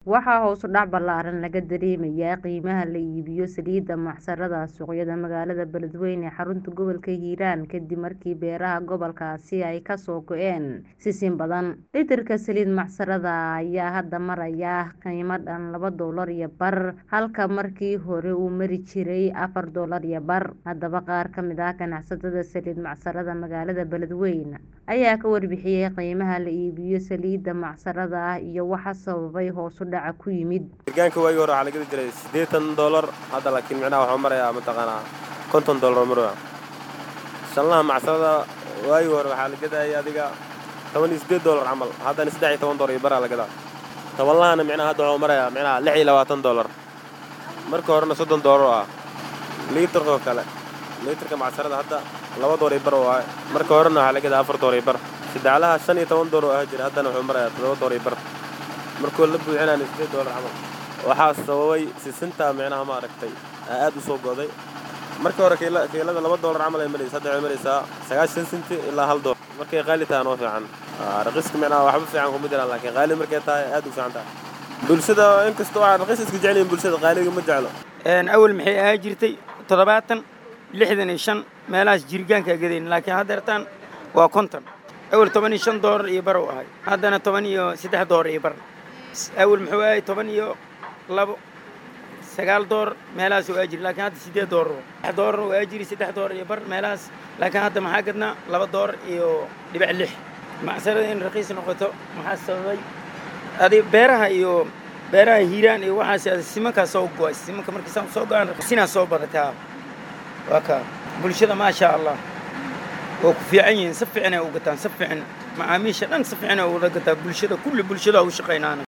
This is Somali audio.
Waxaa hoos u dhac ballaaran laga dareemayaa qiimaha la iibiyo saliidda macsarada suuqyada magaalada Beledweyne ee xarunta gobolka Hiiraan kadib markii beeraha gobolkaasi ay ka soo go'een sisin badan. Litirka saliid macsarada ah ayaa hadda maraya qiimo dhan laba doolar iyo bar halka markii hore uu mari jiray afar doolar iyo bar. Haddaba qaar ka mid ah ganacsatada saliid macsarada magaalada Beledweyne ayaa ka warbixiyay qiimaha la iibiyo saliidda macsarada ah iyo waxa sababay hoos u dhaca ku yimid. Deegaanka waagii hore waxaa la gadi jiray siddeetan doolar hadda laakiin micnaha waxuu marayaa mataqaanaa konton doolar maraya. Shanlaha macsarada waagii hore waxaa la gadayay adiga toban iyo siddeed doolar camal haddana saddex iyo toban doolar iyo baraa la gadaa. Tobanlahana micnaha hadda waxuu marayaa micnaha lix iyo labaatan doolar. Marka horena soddon doolar oo ah. Liitarka oo kale liitarka macsarada hadda laba doolar iyo bar waaye. Marka horena waxaa la gadaa afar doolar iyo bar. Saddexlaha shan iyo toban doolar oo ahaa jira haddana wuxuu marayaa toddoba doolar iyo bar. markuu la buuxinayna siddeed doolar camal waxaa sababay sisinta micnaha ma aragtay aad u soo go'day markii hore kiila kiilada laba doolar camal ay maraysa hadda waxay maraysaa sagaashan senti ilaa hal doolar markay qaali tahay noo fiican raqiiska micnaha waxba fiican kuma jiraan laakiin qaali markay tahay aad u fiican tahay bulshada inkastoo waxaa raqiis iska jecel yihiin bulshada qaaliga ma jeclo awal maxay ahaa jirtay toddobaatan lixdan iyo shan meelahaas jirgaanka gadayn laakiin haddeertaan waa konton awal toban iyo shan doolar iyo bar uu ahay haddana toban iyo saddex doolar iyo bar awal muxuu ahay toban iyo labo sagaal doolar meelahaas oo aajiri laakiin hadda siddeed doolar saddex doolar oo aajiri saddex doolar iyo bar meelahaas laakiin hadda maxaa gadnaa laba doolar iyo dhibic lix macsarada in raqiis noqoto maxaa sababay adi beeraha iyo beeraha hiiraan iyo waxaas simankaa soo go'ay simanka markii saan soo go'aan sinaa soo badataa waa kaa bulshada maasha allah oo ku fiican yihiin si fiican ay u gataan si fiican macaamiisha dhan si fiican ay uga gataa bulshada kulli bulshada u shaqaynaana